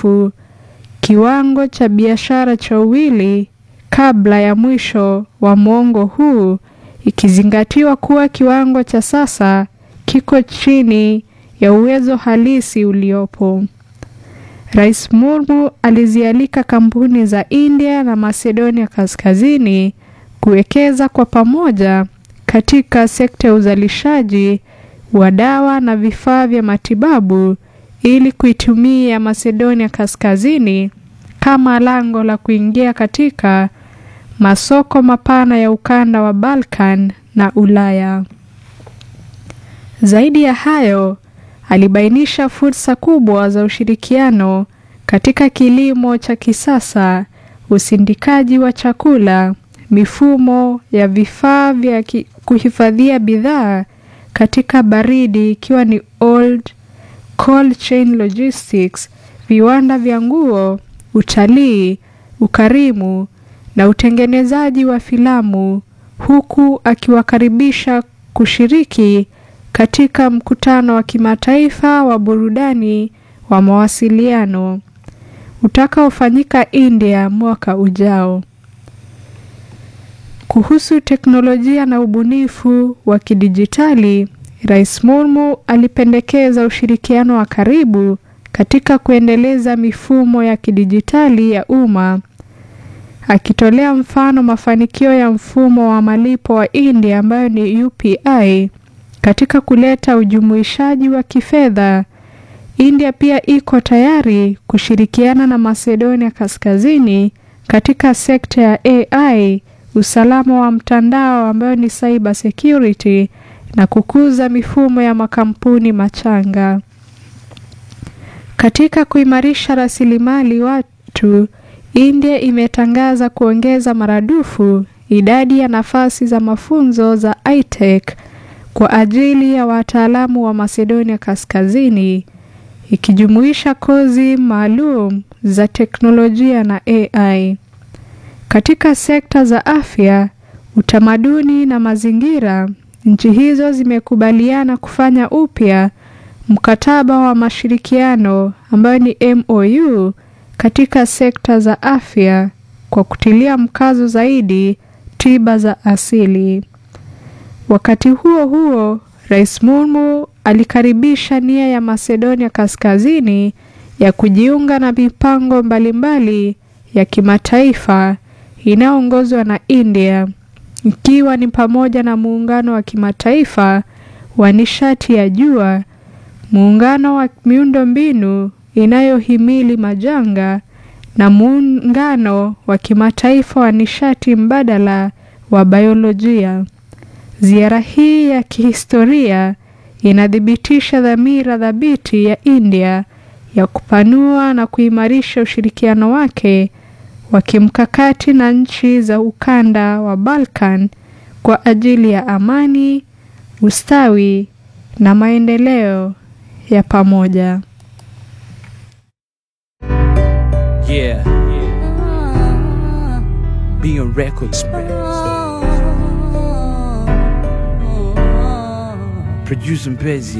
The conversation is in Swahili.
mrefu kiwango cha biashara cha uwili kabla ya mwisho wa mwongo huu, ikizingatiwa kuwa kiwango cha sasa kiko chini ya uwezo halisi uliopo. Rais Murmu alizialika kampuni za India na Macedonia Kaskazini kuwekeza kwa pamoja katika sekta ya uzalishaji wa dawa na vifaa vya matibabu ili kuitumia Macedonia Kaskazini kama lango la kuingia katika masoko mapana ya ukanda wa Balkan na Ulaya. Zaidi ya hayo, alibainisha fursa kubwa za ushirikiano katika kilimo cha kisasa, usindikaji wa chakula, mifumo ya vifaa vya kuhifadhia bidhaa katika baridi ikiwa ni old cold chain logistics, viwanda vya nguo, utalii, ukarimu na utengenezaji wa filamu, huku akiwakaribisha kushiriki katika mkutano wa kimataifa wa burudani wa mawasiliano utakaofanyika India mwaka ujao. Kuhusu teknolojia na ubunifu wa kidijitali, Rais Murmu alipendekeza ushirikiano wa karibu katika kuendeleza mifumo ya kidijitali ya umma, akitolea mfano mafanikio ya mfumo wa malipo wa India ambayo ni UPI katika kuleta ujumuishaji wa kifedha. India pia iko tayari kushirikiana na Macedonia Kaskazini katika sekta ya AI, usalama wa mtandao ambayo ni cyber security na kukuza mifumo ya makampuni machanga. Katika kuimarisha rasilimali watu, India imetangaza kuongeza maradufu idadi ya nafasi za mafunzo za iTech kwa ajili ya wataalamu wa Macedonia Kaskazini, ikijumuisha kozi maalum za teknolojia na AI. Katika sekta za afya, utamaduni na mazingira, nchi hizo zimekubaliana kufanya upya mkataba wa mashirikiano ambayo ni MOU katika sekta za afya kwa kutilia mkazo zaidi tiba za asili. Wakati huo huo, Rais Murmu alikaribisha nia ya Macedonia Kaskazini ya kujiunga na mipango mbalimbali ya kimataifa inayoongozwa na India, ikiwa ni pamoja na muungano wa kimataifa wa nishati ya jua, muungano wa miundombinu inayohimili majanga na muungano wa kimataifa wa nishati mbadala wa biolojia. Ziara hii ya kihistoria inathibitisha dhamira thabiti ya India ya kupanua na kuimarisha ushirikiano wake wa kimkakati na nchi za ukanda wa Balkan kwa ajili ya amani, ustawi na maendeleo ya pamoja. Yeah. Being records, man. Producing Bezzy.